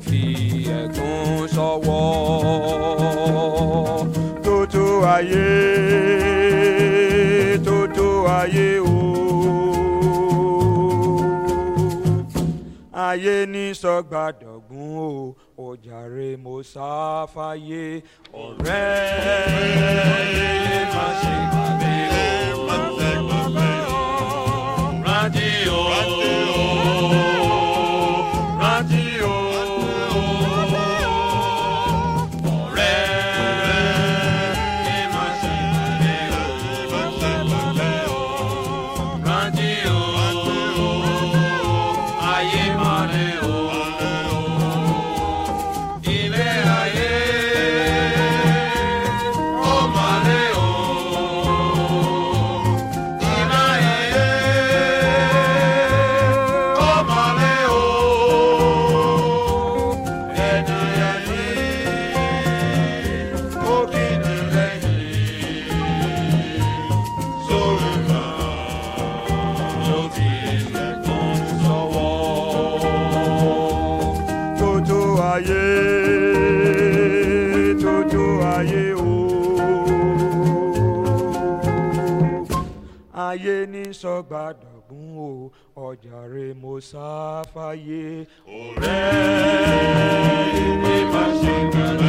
fi ẹ̀gún sọ́wọ́ tótó ayé tótó ayé o ayé ní sọgbàdọ̀gún o ọjàre mo sáfàyè ọ̀rẹ́ yé má ṣe gbàgbé o rántí o rántí o ọ̀rẹ́ yé má ṣe gbàgbé o rántí o ayé má lè o ilé ayé ó má lè o ilé ayé ó má lè o ẹni ayé ó kì í ní lẹ́yìn sórí kan ló ti lẹ́kùn sọ́wọ́. Tótó ayé, tótó ayé o. Ayé ní sọ́gbàdàgún o, ọ̀jàre mo sáfáyé. Ọ̀rẹ́ ìwé má ṣe gbàgbé.